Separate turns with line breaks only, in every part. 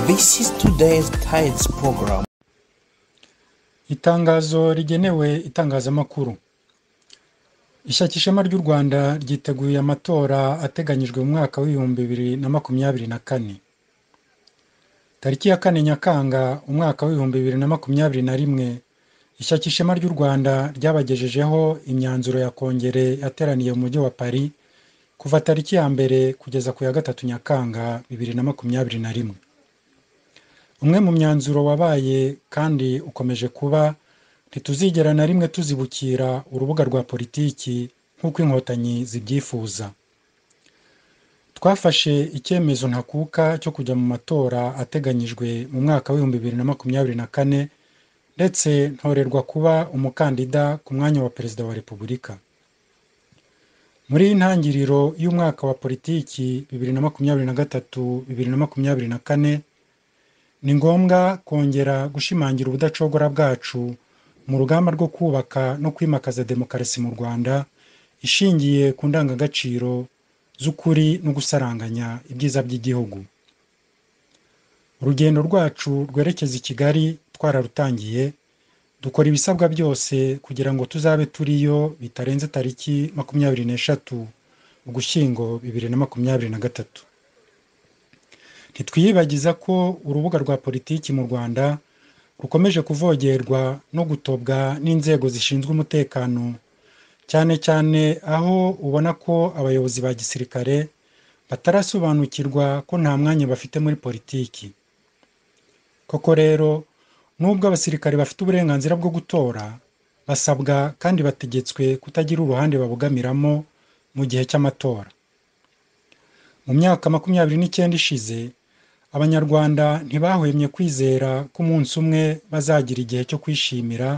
This is today's Tides program.
itangazo rigenewe itangazamakuru ishyaka ishema ry'u rwanda ryiteguye amatora ateganyijwe mu mwaka w'ibihumbi bibiri na makumyabiri na kane tariki ya kane nyakanga umwaka w'ibihumbi bibiri na makumyabiri na rimwe ishyaka ishema ry'u rwanda ryabagejejeho imyanzuro ya kongere yateraniye mu mujyi wa paris kuva tariki ya mbere kugeza ku ya gatatu nyakanga bibiri na makumyabiri na rimwe umwe mu myanzuro wabaye kandi ukomeje kuba ntituzigera na rimwe tuzibukira urubuga rwa politiki nk'uko inkotanyi zibyifuza twafashe icyemezo ntakuka cyo kujya mu matora ateganyijwe mu mwaka w'ibihumbi bibiri na makumyabiri na kane ndetse ntorerwa kuba umukandida ku mwanya wa perezida wa repubulika muri iyi ntangiriro y'umwaka wa politiki bibiri na makumyabiri na gatatu bibiri na makumyabiri na kane ni ngombwa kongera gushimangira ubudacogora bwacu mu rugamba rwo kubaka no kwimakaza demokarasi mu rwanda ishingiye ku ndangagaciro z'ukuri no gusaranganya ibyiza by'igihugu urugendo rwacu rwerekeza i kigali twararutangiye dukora ibisabwa byose kugira ngo tuzabe turiyo bitarenze tariki makumyabiri n'eshatu ugushyingo bibiri na makumyabiri na gatatu ntitwiyibagiza ko urubuga rwa politiki mu rwanda rukomeje kuvogerwa no gutobwa n'inzego zishinzwe umutekano cyane cyane aho ubona ko abayobozi ba gisirikare batarasobanukirwa ko nta mwanya bafite muri politiki koko rero nubwo abasirikare bafite uburenganzira bwo gutora basabwa kandi bategetswe kutagira uruhande babogamiramo mu gihe cy'amatora mu myaka makumyabiri n'icyenda ishize abanyarwanda ntibahwemye kwizera ko umunsi umwe bazagira igihe cyo kwishimira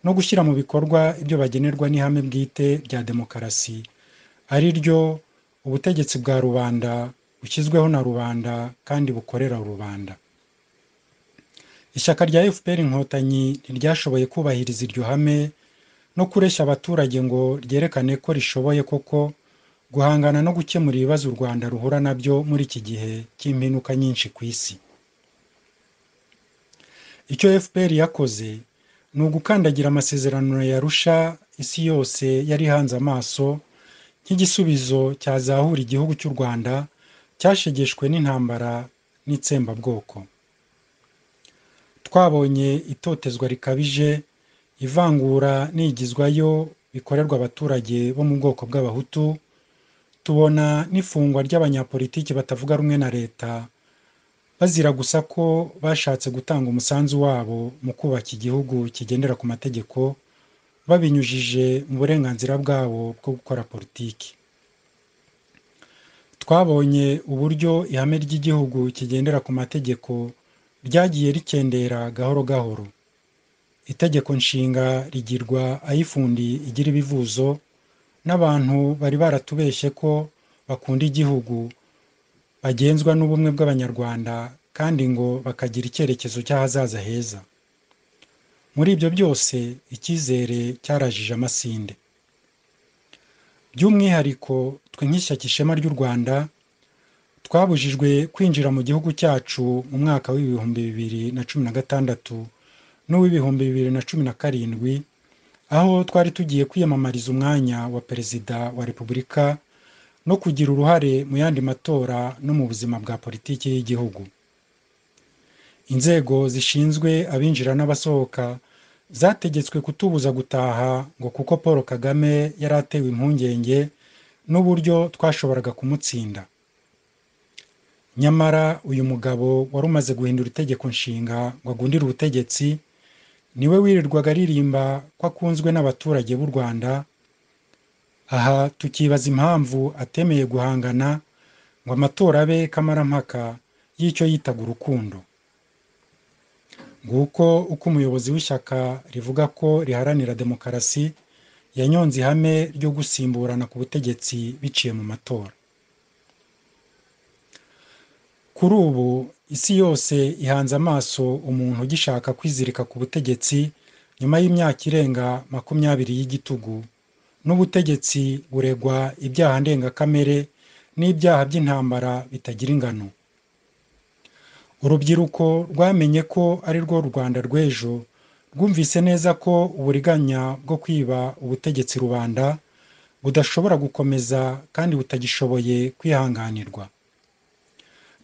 no gushyira mu bikorwa ibyo bagenerwa n'ihame bwite rya demokarasi ari ryo ubutegetsi bwa rubanda bushyizweho na rubanda kandi bukorera rubanda ishyaka rya fpr inkotanyi ntiryashoboye kubahiriza iryo hame no kureshya abaturage ngo ryerekane ko rishoboye koko guhangana no gukemura ibibazo u rwanda ruhura nabyo muri iki gihe cy'impinuka nyinshi ku isi icyo fpr yakoze ni ugukandagira amasezerano ya rusha isi yose yari ihanze amaso nk'igisubizo cyazahura igihugu cy'u rwanda cyashegeshwe n'intambara n'itsembabwoko twabonye itotezwa rikabije ivangura n'igizwayo bikorerwa abaturage bo mu bwoko bw'abahutu tubona n'ifungwa ry'abanyapolitiki batavuga rumwe na leta bazira gusa ko bashatse gutanga umusanzu wabo mu kubaka igihugu kigendera ku mategeko babinyujije mu burenganzira bwabo bwo gukora politiki twabonye uburyo ihame ry'igihugu kigendera ku mategeko ryagiye rikendera gahoro gahoro itegeko nshinga rigirwa ayifundi igira ibivuzo n'abantu bari baratubeshye ko bakunda igihugu bagenzwa n'ubumwe bw'abanyarwanda kandi ngo bakagira icyerekezo cy'ahazaza heza muri ibyo byose icyizere cyarajije amasinde by'umwihariko twe nk'ishyaka ishema ry'u rwanda twabujijwe kwinjira mu gihugu cyacu mu mwaka w'ibihumbi bibiri na cumi na gatandatu n'uw'ibihumbi bibiri na cumi na karindwi aho twari tugiye kwiyamamariza umwanya wa perezida wa repubulika no kugira uruhare mu yandi matora no mu buzima bwa politiki y'igihugu inzego zishinzwe abinjira n'abasohoka zategetswe kutubuza gutaha ngo kuko paul kagame yari atewe impungenge n'uburyo twashoboraga kumutsinda nyamara uyu mugabo wari umaze guhindura itegeko nshinga ngo agundire ubutegetsi niwe wirirwaga aririmba ko akunzwe n'abaturage b'u rwanda aha tukibaza impamvu atemeye guhangana ngo amatora abe kamarampaka y'icyo yitaga urukundo nguko uko umuyobozi w'ishyaka rivuga ko riharanira demokarasi yanyonze ihame ryo gusimburana ku butegetsi biciye mu matora kuri ubu isi yose ihanze amaso umuntu ugishaka kwizirika ku butegetsi nyuma y'imyaka irenga makumyabiri y'igitugu n'ubutegetsi buregwa ibyaha ndengakamere n'ibyaha by'intambara bitagira ingano urubyiruko rwamenye ko ari rwo rwanda rw'ejo rwumvise neza ko uburiganya bwo kwiba ubutegetsi rubanda budashobora gukomeza kandi butagishoboye kwihanganirwa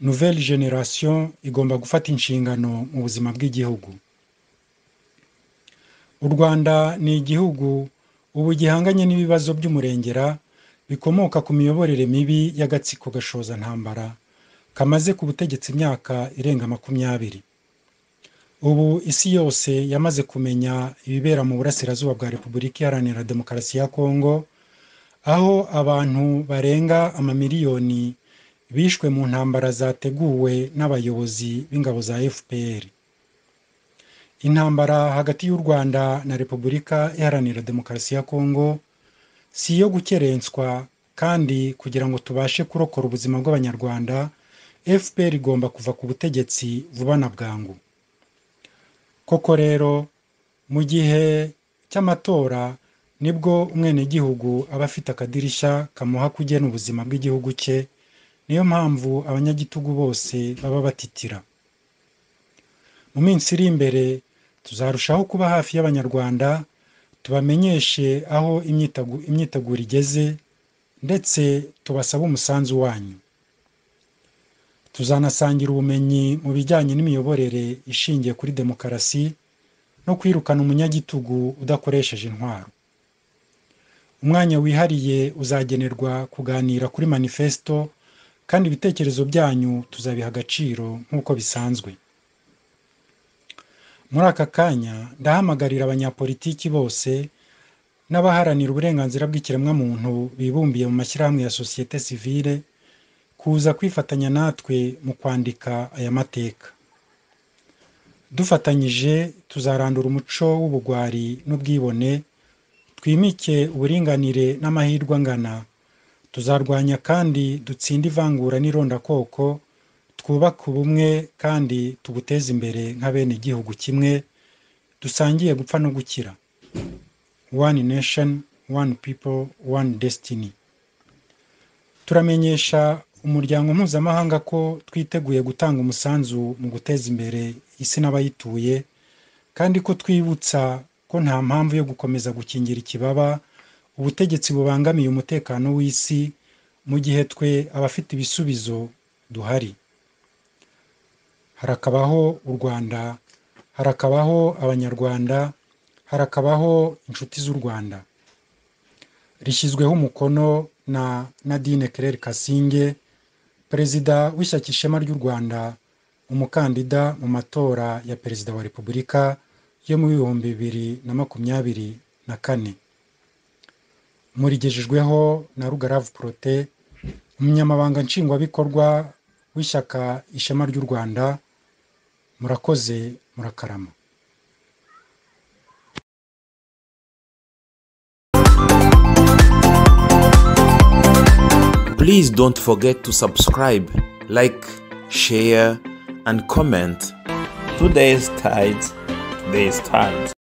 nouvelle generation igomba gufata inshingano mu buzima bw'igihugu u rwanda ni igihugu ubu gihanganye n'ibibazo by'umurengera bikomoka ku miyoborere mibi y'agatsiko gashoza ntambara kamaze ku butegetsi imyaka irenga makumyabiri ubu isi yose yamaze kumenya ibibera mu burasirazuba bwa repubulika iharanira demokarasi ya kongo aho abantu barenga amamiliyoni bishwe mu ntambara zateguwe n'abayobozi b'ingabo za fpr intambara hagati y'u rwanda na repubulika iharanira demokarasi ya kongo si iyo gukerenswa kandi kugira ngo tubashe kurokora ubuzima bw'abanyarwanda fpr igomba kuva ku butegetsi vuba na bwangu koko rero mu gihe cy'amatora nibwo umwenegihugu aba afite akadirishya kamuha kugena ubuzima bw'igihugu cye niyo mpamvu abanyagitugu bose baba batitira mu minsi iri imbere tuzarushaho kuba hafi y'abanyarwanda tubamenyeshe aho imyiteguro igeze ndetse tubasabe umusanzu wanyu tuzanasangira ubumenyi mu bijyanye n'imiyoborere ishingiye kuri demokarasi no kwirukana umunyagitugu udakoresheje intwaro umwanya wihariye uzagenerwa kuganira kuri manifesto kandi ibitekerezo byanyu tuzabiha agaciro nk'uko bisanzwe muri aka kanya ndahamagarira abanyapolitiki bose n'abaharanira uburenganzira bw'ikiremwamuntu bibumbiye mu mashyirahamwe ya sosiyete sivile kuza kwifatanya natwe mu kwandika aya mateka dufatanyije tuzarandura umuco w'ubugwari n'ubwibone twimike uburinganire n'amahirwe angana tuzarwanya kandi dutsinde ivangura n'irondakoko twubake ubumwe kandi tuguteze imbere nka bene igihugu kimwe dusangiye gupfa no gukira one nation one people one destiny turamenyesha umuryango mpuzamahanga ko twiteguye gutanga umusanzu mu guteza imbere isi n'abayituye kandi ko twibutsa ko nta mpamvu yo gukomeza gukingira ikibaba ubutegetsi bubangamiye umutekano w'isi mu gihe twe abafite ibisubizo duhari harakabaho u rwanda harakabaho abanyarwanda harakabaho inshuti z'u rwanda rishyizweho umukono na nadine kerere kasinge perezida w'ishyaka ishema ry'u rwanda umukandida mu matora ya perezida wa repubulika yo mu bihumbi bibiri na makumyabiri na kane murigejejweho na rugaravu porote umunyamabanga nshingwabikorwa w'ishyaka ishema ry'u rwanda murakoze murakarama
Please don't forget to subscribe, like, share, and comment. Today's tides, today's tides.